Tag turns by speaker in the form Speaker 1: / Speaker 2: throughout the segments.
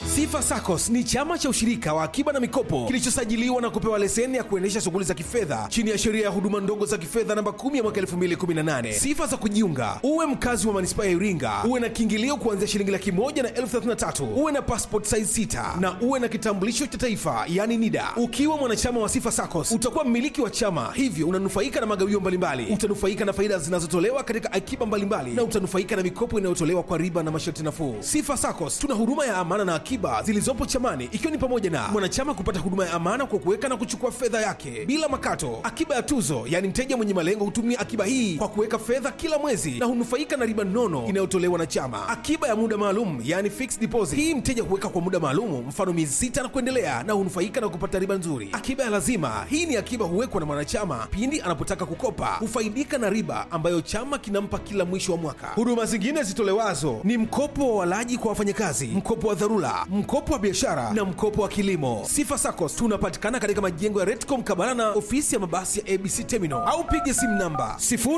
Speaker 1: Sifa SACCOS ni chama cha ushirika wa akiba na mikopo kilichosajiliwa na kupewa leseni ya kuendesha shughuli za kifedha chini ya sheria ya huduma ndogo za kifedha namba 10 ya mwaka 2018. Sifa za kujiunga: uwe mkazi wa manispaa ya Iringa, uwe na kiingilio kuanzia shilingi laki moja na elfu thelathini na tatu, uwe na passport size 6 na uwe na kitambulisho cha taifa yani NIDA. Ukiwa mwanachama wa Sifa SACCOS utakuwa mmiliki wa chama, hivyo unanufaika na magawio mbalimbali, utanufaika na faida zinazotolewa katika akiba mbalimbali na utanufaika na mikopo inayotolewa kwa riba na masharti nafuu. Sifa SACCOS tuna huduma ya amana na akiba zilizopo chamani ikiwa ni pamoja na mwanachama kupata huduma ya amana kwa kuweka na kuchukua fedha yake bila makato, akiba ya tuzo, yaani mteja mwenye malengo hutumia akiba hii kwa kuweka fedha kila mwezi na hunufaika na riba nono inayotolewa na chama, akiba ya muda maalum, yaani fixed deposit. Hii mteja huweka kwa muda maalum, mfano miezi sita na kuendelea, na hunufaika na kupata riba nzuri. Akiba ya lazima, hii ni akiba huwekwa na mwanachama pindi anapotaka kukopa, hufaidika na riba ambayo chama kinampa kila mwisho wa mwaka. Huduma zingine zitolewazo ni mkopo wa walaji kwa wafanyakazi, mkopo wa dharura, mkopo wa biashara na mkopo wa kilimo. Sifa SACCOS tunapatikana katika majengo ya Retco mkabala na ofisi ya mabasi ya ABC Terminal au piga simu namba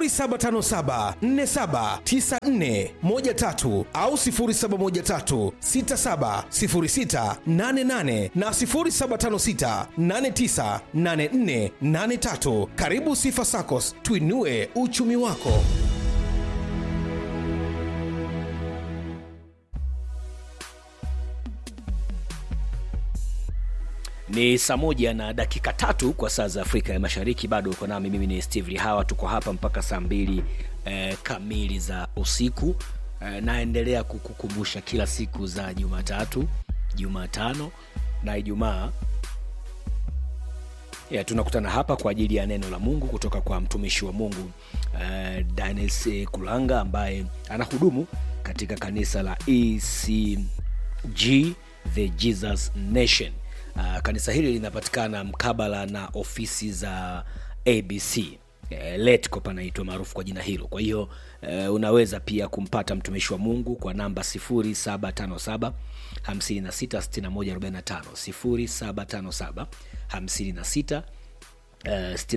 Speaker 1: 0757479413 au 0713670688 na 0756898483. Karibu Sifa SACCOS, tuinue uchumi wako.
Speaker 2: ni saa moja na dakika tatu kwa saa za afrika ya mashariki bado uko nami mimi ni steve lihawa tuko hapa mpaka saa mbili eh, kamili za usiku eh, naendelea kukukumbusha kila siku za jumatatu jumatano na ijumaa ya, tunakutana hapa kwa ajili ya neno la mungu kutoka kwa mtumishi wa mungu uh, danis kulanga ambaye anahudumu katika kanisa la ecg the jesus nation uh, kanisa hili linapatikana mkabala na ofisi za abc eh, letco panaitwa maarufu kwa jina hilo kwa hiyo eh, unaweza pia kumpata mtumishi wa mungu kwa namba 757 566145 0757 56 Uh,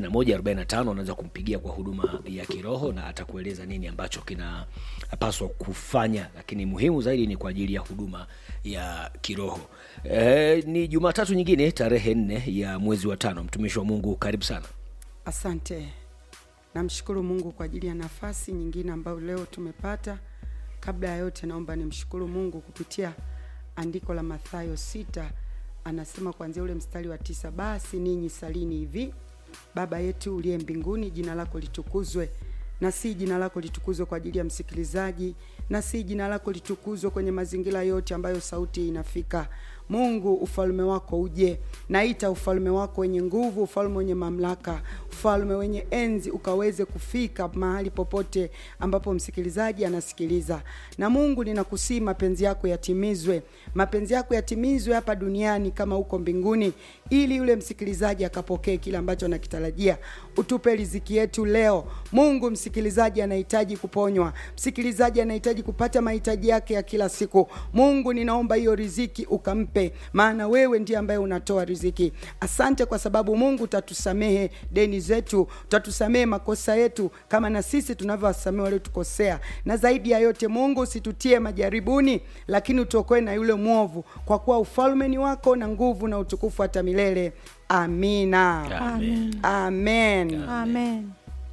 Speaker 2: 6145 unaweza kumpigia kwa huduma ya kiroho na atakueleza nini ambacho kinapaswa kufanya lakini muhimu zaidi ni kwa ajili ya huduma ya kiroho uh, ni jumatatu nyingine tarehe nne ya mwezi wa tano mtumishi wa mungu karibu sana
Speaker 3: Asante. Namshukuru Mungu kwa ajili ya nafasi nyingine ambayo leo tumepata. Kabla ya yote, naomba nimshukuru Mungu kupitia andiko la Mathayo sita, anasema kuanzia ule mstari wa tisa, basi ninyi salini hivi: Baba yetu uliye mbinguni, jina lako litukuzwe na si jina lako litukuzwe kwa ajili ya msikilizaji, na si jina lako litukuzwe kwenye mazingira yote ambayo sauti inafika. Mungu, ufalme wako uje. Naita ufalme wako wenye nguvu, ufalme wenye mamlaka, ufalme wenye enzi, ukaweze kufika mahali popote ambapo msikilizaji anasikiliza. Na Mungu, ninakusii mapenzi yako yatimizwe, mapenzi yako yatimizwe hapa duniani kama huko mbinguni, ili yule msikilizaji akapokee kile ambacho anakitarajia. Utupe riziki yetu leo Mungu. Msikilizaji anahitaji kuponywa, msikilizaji anahitaji kupata mahitaji yake ya kila siku. Mungu, ninaomba hiyo riziki ukampe, maana wewe ndiye ambaye unatoa riziki. Asante kwa sababu Mungu utatusamehe deni zetu, utatusamehe makosa yetu kama na sisi tunavyowasamehe waliotukosea, na zaidi ya yote Mungu usitutie majaribuni, lakini utuokoe na yule mwovu, kwa kuwa ufalme ni wako na nguvu na utukufu hata milele. Amina,
Speaker 2: Amen.
Speaker 3: amen.
Speaker 4: Amen.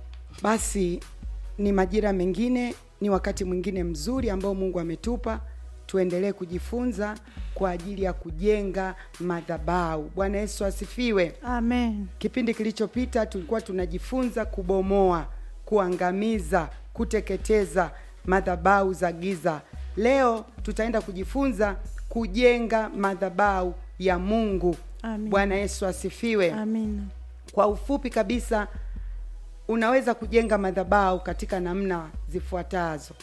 Speaker 3: Basi ni majira mengine, ni wakati mwingine mzuri ambao Mungu ametupa tuendelee kujifunza kwa ajili ya kujenga madhabahu. Bwana Yesu asifiwe.
Speaker 4: Amen.
Speaker 3: Kipindi kilichopita tulikuwa tunajifunza kubomoa, kuangamiza, kuteketeza madhabahu za giza. Leo tutaenda kujifunza kujenga madhabahu ya Mungu.
Speaker 4: Amen.
Speaker 3: Bwana Yesu asifiwe.
Speaker 4: Amina.
Speaker 3: Kwa ufupi kabisa, unaweza kujenga madhabahu katika namna zifuatazo.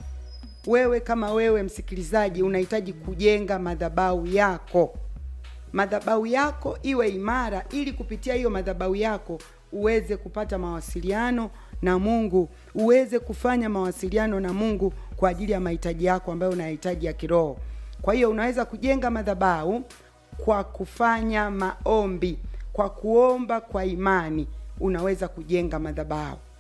Speaker 3: Wewe kama wewe msikilizaji, unahitaji kujenga madhabahu yako, madhabahu yako iwe imara, ili kupitia hiyo madhabahu yako uweze kupata mawasiliano na Mungu, uweze kufanya mawasiliano na Mungu kwa ajili ya mahitaji yako ambayo unahitaji ya kiroho. Kwa hiyo unaweza kujenga madhabahu kwa kufanya maombi, kwa kuomba kwa imani, unaweza kujenga madhabahu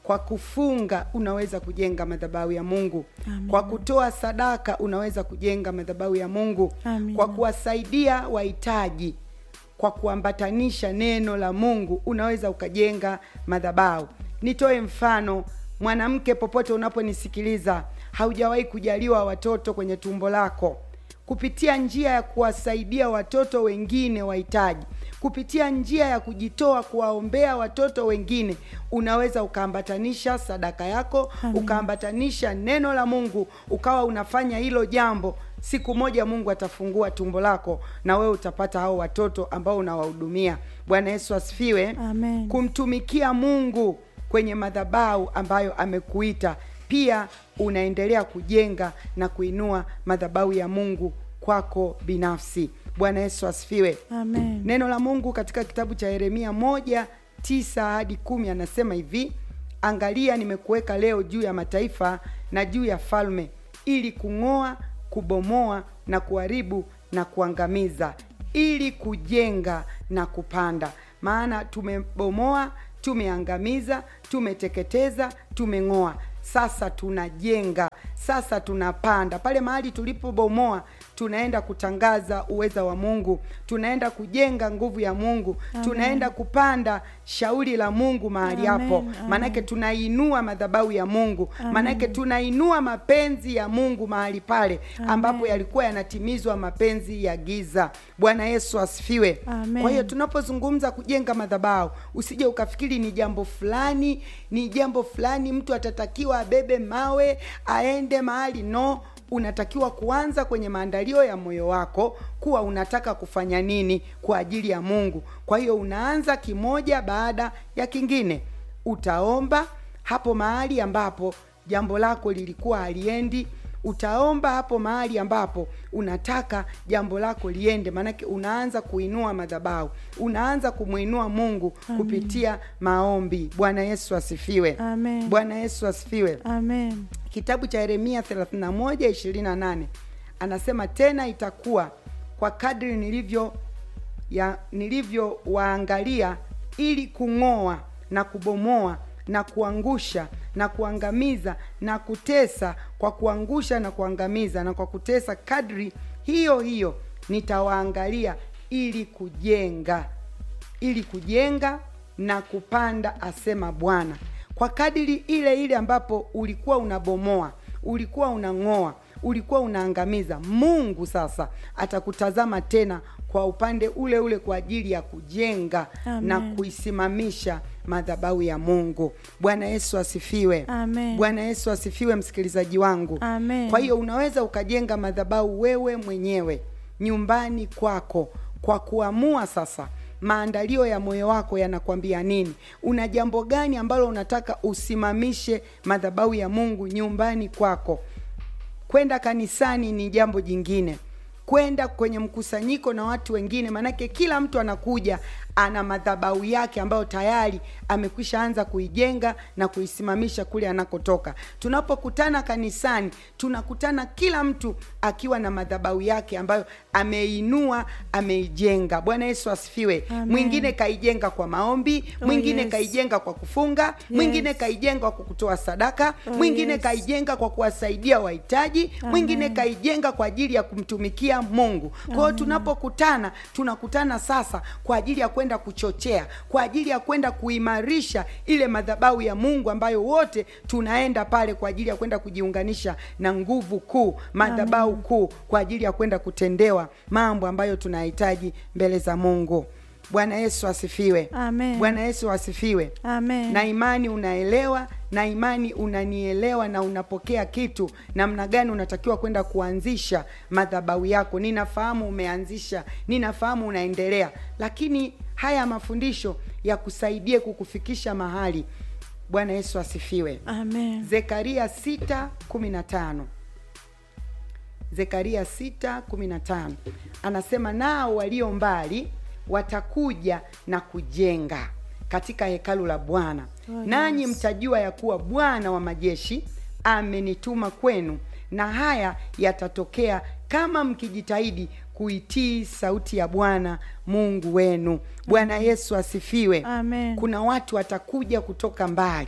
Speaker 3: kwa kufunga unaweza kujenga madhabahu ya mungu kwa kutoa sadaka unaweza kujenga madhabahu ya mungu
Speaker 4: Amina.
Speaker 3: kwa kuwasaidia wahitaji kwa kuambatanisha neno la mungu unaweza ukajenga madhabahu nitoe mfano mwanamke popote unaponisikiliza haujawahi kujaliwa watoto kwenye tumbo lako kupitia njia ya kuwasaidia watoto wengine wahitaji kupitia njia ya kujitoa kuwaombea watoto wengine unaweza ukaambatanisha sadaka yako ukaambatanisha neno la mungu ukawa unafanya hilo jambo siku moja mungu atafungua tumbo lako na wewe utapata hao watoto ambao unawahudumia bwana yesu asifiwe
Speaker 4: Amen.
Speaker 3: kumtumikia mungu kwenye madhabahu ambayo amekuita pia unaendelea kujenga na kuinua madhabahu ya mungu kwako binafsi bwana yesu asifiwe
Speaker 4: Amen.
Speaker 3: neno la mungu katika kitabu cha yeremia moja tisa hadi kumi anasema hivi angalia nimekuweka leo juu ya mataifa na juu ya falme ili kung'oa kubomoa na kuharibu na kuangamiza ili kujenga na kupanda maana tumebomoa tumeangamiza tumeteketeza tumeng'oa sasa tunajenga sasa tunapanda pale mahali tulipobomoa tunaenda kutangaza uweza wa mungu tunaenda kujenga nguvu ya mungu
Speaker 4: Amen.
Speaker 3: tunaenda kupanda shauri la mungu mahali
Speaker 4: Amen,
Speaker 3: hapo
Speaker 4: amen.
Speaker 3: maanake tunainua madhabahu ya mungu
Speaker 4: Amen.
Speaker 3: maanake tunainua mapenzi ya mungu mahali pale
Speaker 4: Amen.
Speaker 3: ambapo yalikuwa yanatimizwa mapenzi ya giza bwana yesu asifiwe
Speaker 4: Amen.
Speaker 3: kwa hiyo tunapozungumza kujenga madhabahu usije ukafikiri ni jambo fulani ni jambo fulani mtu atatakiwa abebe mawe aende mahali no unatakiwa kuanza kwenye maandalio ya moyo wako kuwa unataka kufanya nini kwa ajili ya mungu kwa hiyo unaanza kimoja baada ya kingine utaomba hapo mahali ambapo jambo lako lilikuwa haliendi utaomba hapo mahali ambapo unataka jambo lako liende maanake unaanza kuinua madhabahu unaanza kumwinua mungu kupitia maombi bwana yesu asifiwe
Speaker 4: Amen.
Speaker 3: bwana yesu asifiwe
Speaker 4: Amen.
Speaker 3: kitabu cha yeremia 31:28 anasema tena itakuwa kwa kadri nilivyo ya nilivyowaangalia ili kung'oa na kubomoa na kuangusha na kuangamiza na kutesa kwa kuangusha na kuangamiza na kwa kutesa kadri hiyo hiyo nitawaangalia ili kujenga ili kujenga na kupanda asema bwana kwa kadiri ile ile ambapo ulikuwa unabomoa ulikuwa unang'oa ulikuwa unaangamiza mungu sasa atakutazama tena kwa upande ule ule kwa ajili ya kujenga
Speaker 4: Amen.
Speaker 3: na kuisimamisha madhabahu ya mungu bwana yesu asifiwe
Speaker 4: Amen.
Speaker 3: bwana yesu asifiwe msikilizaji wangu
Speaker 4: Amen.
Speaker 3: kwa hiyo unaweza ukajenga madhabahu wewe mwenyewe nyumbani kwako kwa kuamua sasa maandalio ya moyo wako yanakwambia nini una jambo gani ambalo unataka usimamishe madhabahu ya mungu nyumbani kwako kwenda kanisani ni jambo jingine kwenda kwenye mkusanyiko na watu wengine maanake kila mtu anakuja ana madhabahu yake ambayo tayari amekwisha anza kuijenga na kuisimamisha kule anakotoka tunapokutana kanisani tunakutana kila mtu akiwa na madhabahu yake ambayo ameinua ameijenga bwana yesu asifiwe
Speaker 4: Amen.
Speaker 3: mwingine kaijenga kwa maombi
Speaker 4: Oh,
Speaker 3: mwingine
Speaker 4: yes.
Speaker 3: kaijenga kwa kufunga mwingine kaijenga kwa kutoa sadaka
Speaker 4: Oh,
Speaker 3: mwingine
Speaker 4: yes.
Speaker 3: kaijenga kwa kuwasaidia wahitaji mwingine kaijenga kwa ajili ya kumtumikia mungu kwa hiyo tunapokutana tunakutana sasa kwa ajili ya kwenda kuchochea kwa ajili ya kwenda kuimarisha ile madhabahu ya mungu ambayo wote tunaenda pale kwa ajili ya kwenda kujiunganisha na nguvu kuu madhabahu kuu kwa ajili ya kwenda kutendewa mambo ambayo tunahitaji mbele za mungu bwana yesu asifiwe
Speaker 4: Amen.
Speaker 3: bwana yesu asifiwe
Speaker 4: Amen.
Speaker 3: na imani unaelewa na imani unanielewa na unapokea kitu namna gani unatakiwa kwenda kuanzisha madhabahu yako ninafahamu umeanzisha ninafahamu unaendelea lakini haya mafundisho yakusaidie kukufikisha mahali bwana yesu asifiwe
Speaker 4: Amen.
Speaker 3: zekaria 6:15 zekaria 6:15 anasema nao walio mbali watakuja na kujenga katika hekalu la bwana
Speaker 4: Oh,
Speaker 3: nanyi
Speaker 4: yes.
Speaker 3: mtajua ya kuwa bwana wa majeshi amenituma kwenu na haya yatatokea kama mkijitahidi kuitii sauti ya bwana mungu wenu bwana yesu asifiwe
Speaker 4: Amen.
Speaker 3: kuna watu watakuja kutoka mbali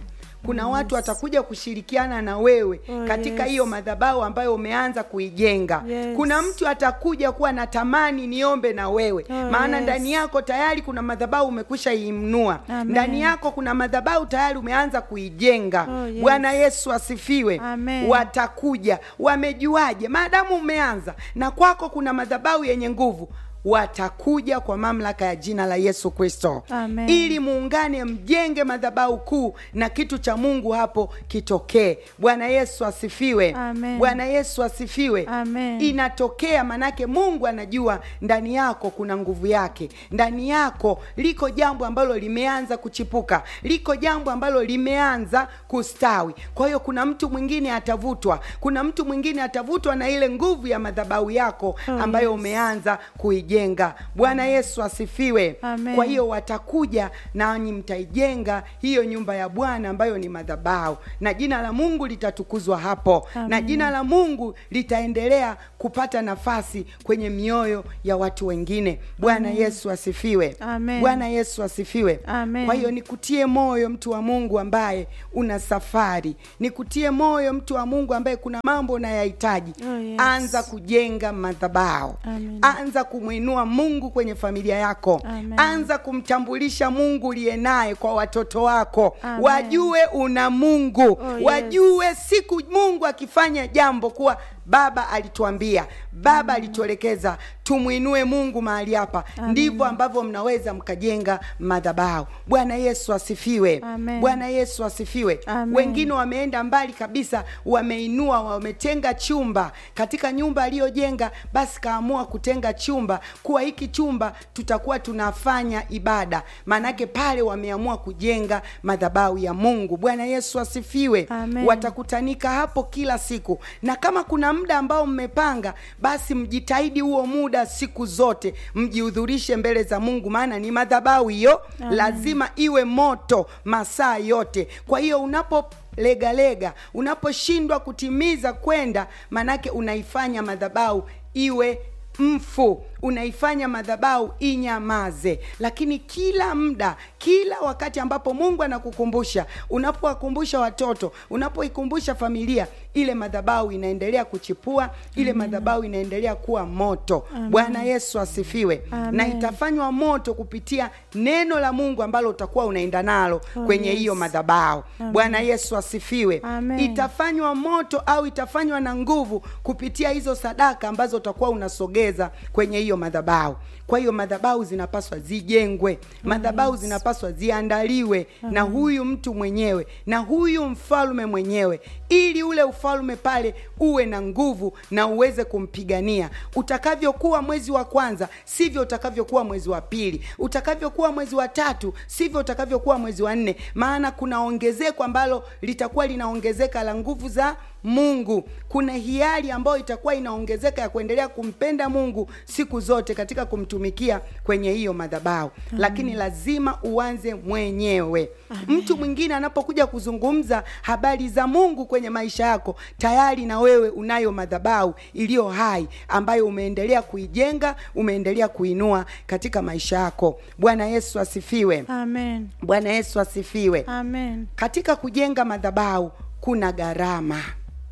Speaker 3: kuna watu watakuja kushirikiana na wewe
Speaker 4: Oh,
Speaker 3: katika
Speaker 4: yes.
Speaker 3: hiyo madhabahu ambayo umeanza kuijenga
Speaker 4: Yes.
Speaker 3: kuna mtu atakuja kuwa natamani niombe na wewe
Speaker 4: Oh,
Speaker 3: maana
Speaker 4: yes.
Speaker 3: ndani yako tayari kuna madhabahu umekwisha imnua
Speaker 4: Amen.
Speaker 3: ndani yako kuna madhabahu tayari umeanza kuijenga
Speaker 4: Oh, yes.
Speaker 3: bwana yesu asifiwe
Speaker 4: Amen.
Speaker 3: watakuja wamejuaje maadamu umeanza na kwako kuna madhabahu yenye nguvu watakuja kwa mamlaka ya jina la yesu kristo
Speaker 4: Amen.
Speaker 3: ili muungane mjenge madhabahu kuu na kitu cha mungu hapo kitokee bwana yesu asifiwe
Speaker 4: Amen.
Speaker 3: bwana yesu asifiwe
Speaker 4: Amen.
Speaker 3: inatokea manake mungu anajua ndani yako kuna nguvu yake ndani yako liko jambo ambalo limeanza kuchipuka liko jambo ambalo limeanza kustawi kwa hiyo kuna mtu mwingine atavutwa kuna mtu mwingine atavutwa na ile nguvu ya madhabahu yako
Speaker 4: Oh,
Speaker 3: ambayo
Speaker 4: yes.
Speaker 3: umeanza kuijenga bwana yesu asifiwe
Speaker 4: Amen.
Speaker 3: kwa hiyo watakuja nanyi mtaijenga hiyo nyumba ya bwana ambayo ni madhabahu na jina la mungu litatukuzwa hapo na
Speaker 4: Amen.
Speaker 3: jina la mungu litaendelea kupata nafasi kwenye mioyo ya watu wengine bwana yesu asifiwe
Speaker 4: Amen.
Speaker 3: bwana yesu asifiwe
Speaker 4: Amen.
Speaker 3: kwa hiyo nikutie moyo mtu wa mungu ambaye una safari nikutie moyo mtu wa mungu ambaye kuna mambo unayahitaji
Speaker 4: Oh, yes.
Speaker 3: anza kujenga madhabahu
Speaker 4: Amen.
Speaker 3: anza kumwinua mungu kwenye familia yako
Speaker 4: Amen.
Speaker 3: anza kumtambulisha mungu uliye naye kwa watoto wako
Speaker 4: Amen.
Speaker 3: wajue una mungu
Speaker 4: Oh, yes.
Speaker 3: wajue siku mungu akifanya jambo kuwa baba alituambia baba alituelekeza tumwinue mungu mahali hapa ndivyo ambavyo mnaweza mkajenga madhabahu bwana yesu asifiwe
Speaker 4: Amen.
Speaker 3: bwana yesu asifiwe
Speaker 4: Amen.
Speaker 3: wengine wameenda mbali kabisa wameinua wametenga chumba katika nyumba aliyojenga basi kaamua kutenga chumba kuwa hiki chumba tutakuwa tunafanya ibada maanake pale wameamua kujenga madhabahu ya mungu bwana yesu asifiwe
Speaker 4: Amen.
Speaker 3: watakutanika hapo kila siku na kama kuna muda ambao mmepanga basi mjitahidi huo muda siku zote mjihudhurishe mbele za mungu maana ni madhabahu hiyo lazima iwe moto masaa yote kwa hiyo unapo legalega unaposhindwa kutimiza kwenda manake unaifanya madhabahu iwe mfu unaifanya madhabahu inyamaze lakini kila muda kila wakati ambapo mungu anakukumbusha unapowakumbusha watoto unapoikumbusha familia ile madhabahu inaendelea kuchipua ile madhabahu inaendelea kuwa moto bwana yesu asifiwe
Speaker 4: Amen.
Speaker 3: na itafanywa moto kupitia neno la mungu ambalo utakuwa unaenda nalo
Speaker 4: Oh,
Speaker 3: kwenye
Speaker 4: yes.
Speaker 3: hiyo madhabahu bwana yesu asifiwe
Speaker 4: Amen.
Speaker 3: itafanywa moto au itafanywa na nguvu kupitia hizo sadaka ambazo utakuwa unasogeza kwenye hiyo madhabahu kwa hiyo madhabahu zinapaswa zijengwe madhabahu zinapaswa ziandaliwe na huyu mtu mwenyewe na huyu mfalme mwenyewe ili ule ufalme pale uwe na nguvu na uweze kumpigania utakavyokuwa mwezi wa kwanza sivyo utakavyokuwa mwezi wa pili utakavyokuwa mwezi wa tatu sivyo utakavyokuwa mwezi wa nne maana kuna ongezeko ambalo litakuwa linaongezeka la nguvu za mungu kuna hiari ambayo itakuwa inaongezeka ya kuendelea kumpenda mungu siku zote katika kumtumikia kwenye hiyo madhabahu lakini lazima uanze mwenyewe mtu mwingine anapokuja kuzungumza habari za mungu kwenye maisha yako tayari na wewe unayo madhabahu iliyo hai ambayo umeendelea kuijenga umeendelea kuinua katika maisha yako bwana yesu asifiwe
Speaker 4: Amen.
Speaker 3: bwana yesu asifiwe
Speaker 4: Amen.
Speaker 3: katika kujenga madhabahu kuna gharama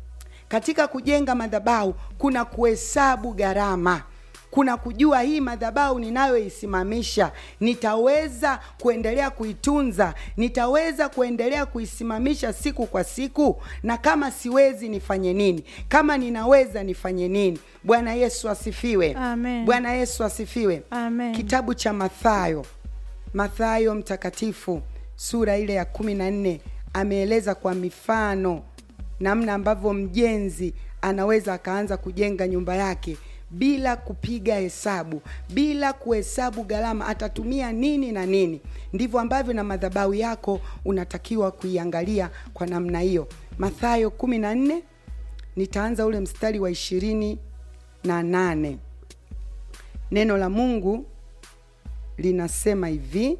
Speaker 3: katika kujenga madhabahu kuna kuhesabu gharama kuna kujua hii madhabahu ninayoisimamisha nitaweza kuendelea kuitunza nitaweza kuendelea kuisimamisha siku kwa siku na kama siwezi nifanye nini kama ninaweza nifanye nini bwana yesu asifiwe
Speaker 4: Amen.
Speaker 3: bwana yesu asifiwe
Speaker 4: Amen.
Speaker 3: kitabu cha mathayo mathayo mtakatifu sura ile ya kumi na nne ameeleza kwa mifano namna ambavyo mjenzi anaweza akaanza kujenga nyumba yake bila kupiga hesabu bila kuhesabu gharama atatumia nini na nini ndivyo ambavyo na madhabahu yako unatakiwa kuiangalia kwa namna hiyo mathayo kumi na nne nitaanza ule mstari wa ishirini na nane neno la mungu linasema hivi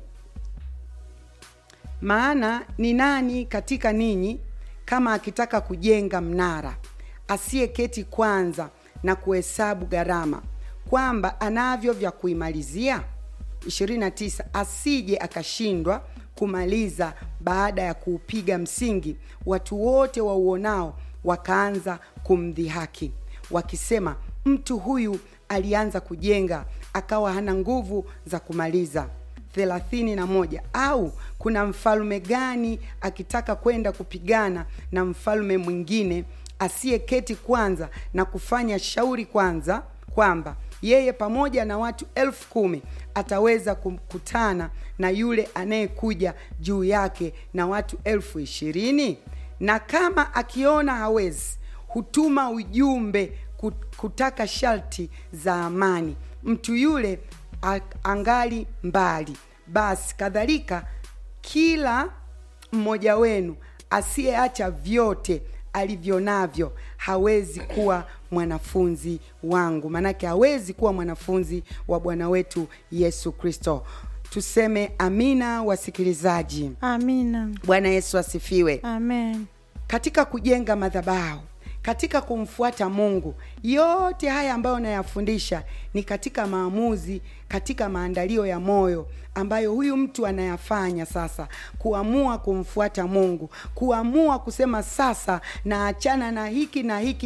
Speaker 3: maana ni nani katika ninyi kama akitaka kujenga mnara asiyeketi kwanza na kuhesabu gharama kwamba anavyo vya kuimalizia 29 asije akashindwa kumaliza baada ya kuupiga msingi watu wote wauonao wakaanza kumdhihaki wakisema mtu huyu alianza kujenga akawa hana nguvu za kumaliza thelathini na moja au kuna mfalme gani akitaka kwenda kupigana na mfalme mwingine asiyeketi kwanza na kufanya shauri kwanza kwamba yeye pamoja na watu elfu kumi ataweza kukutana na yule anayekuja juu yake na watu elfu ishirini na kama akiona hawezi hutuma ujumbe kutaka sharti za amani mtu yule angali mbali basi kadhalika kila mmoja wenu asiyeacha vyote alivyo navyo hawezi kuwa mwanafunzi wangu maanake hawezi kuwa mwanafunzi wa bwana wetu yesu kristo tuseme amina wasikilizaji
Speaker 4: amina
Speaker 3: bwana yesu asifiwe
Speaker 4: amen
Speaker 3: katika kujenga madhabahu katika kumfuata mungu yote haya ambayo nayafundisha ni katika maamuzi katika maandalio ya moyo ambayo huyu mtu anayafanya sasa kuamua kumfuata mungu kuamua kusema sasa naachana na hiki na hiki